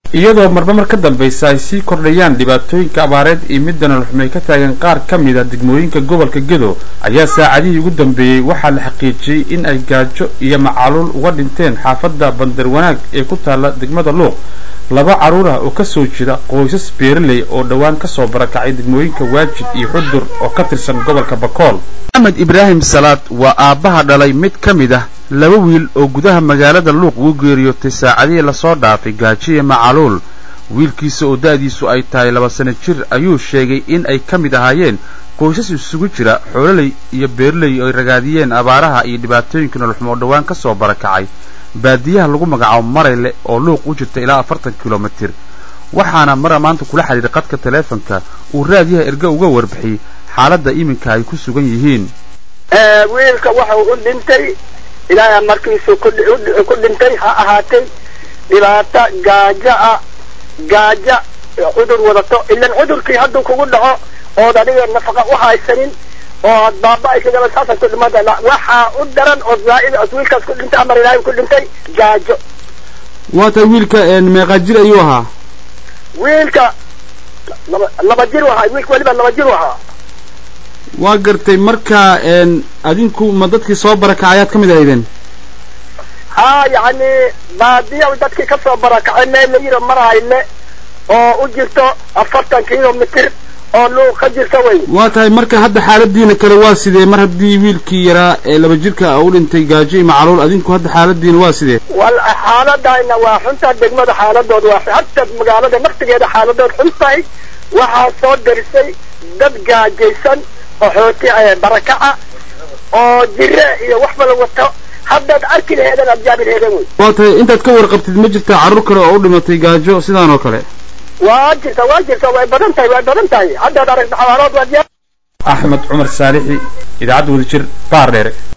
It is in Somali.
iyadoo marba mar ka dambaysa ay sii kordhayaan dhibaatooyinka abaareed iyo midda noloxumay ka taagan qaar ka mid a degmooyinka gobolka gedo ayaa saacadihii ugu dambeeyey waxaa la xaqiijiyey in ay gaajo iyo macaluul uga dhinteen xaafadda bandar wanaag ee ku taalla degmada luuq laba carruur ah oo ka soo jeeda qoysas beeraley oo dhowaan ka soo barakacay degmooyinka waajid iyo xudur oo ka tirsan gobolka bakool axmed ibraahim salaad waa aabbaha dhalay mid ka mid ah laba wiil oo gudaha magaalada luuq ugu geeriyootay saacadihii lasoo dhaafay gaajiya macaluul wiilkiisa oo da'diisu ay tahay laba sano jir ayuu sheegay in ay ka mid ahaayeen qoysas isugu jira xoololey iyo beeraley oo ay ragaadiyeen abaaraha iyo dhibaatooyinka noloxumo oo dhowaan ka soo barakacay baadiyaha lagu magacaabo marayle oo luuq u jirta ilaa afartan kilomitir waxaana mara maanta kula xidhiidhay qadka taleefonka uu raadiyaha erga uga warbixiyey xaaladda iminka ay ku sugan yihiin wiilka wuxuu u dhintay ilaahay markiisu ku dhintay ha ahaatay dhibaato gaajo ah gaajo cudur wadato ilan cudurkii hadduu kugu dhaco ood adiga nafaqa u haysanin oo ad baaba-aysa saasa ku dhimada waxaa u daran oo zaaid os wiilkaas ku dhintay amar ilaahay ku dhintay gaajo waa tay wiilka meeqaa jir ayuu ahaa wiilka laba laba jir u ahaa wiilka weliba laba jir u ahaa waa gartay marka adinku ma dadkii soo barakacay ayaad ka mid ahaydeen ha yacni baadiya dadkii ka soo barakacay meel la yiro marhayle oo u jirto afartan kilomitr oo luuq ka jirta wey waa tahay marka hadda xaaladiina kale waa sidee mar haddii wiilkii yaraa ee laba jirka u dhintay gaajo iyo macaluul adinku hadda xaaladiina waa sidee wal xaaladayna waa xuntaa degmada xaaladood waa hata magaalada naftigeeda xaaladood xun tahay waxaa soo darisay dad gaajaysan oo xooti barakaca oo jire iyo waxba la wato haddaad arki laheedeen aad jaabi laheedeen wey waa tahay intaad ka warqabtid ma jirtaa carruur kale oo u dhimatay gaajo sidaan oo kale waa jirta waa jirta way badan tahay way badan tahay haddaad aragta xawaalood waad axmed cumar saalixi idaacadda wadajir baar dheere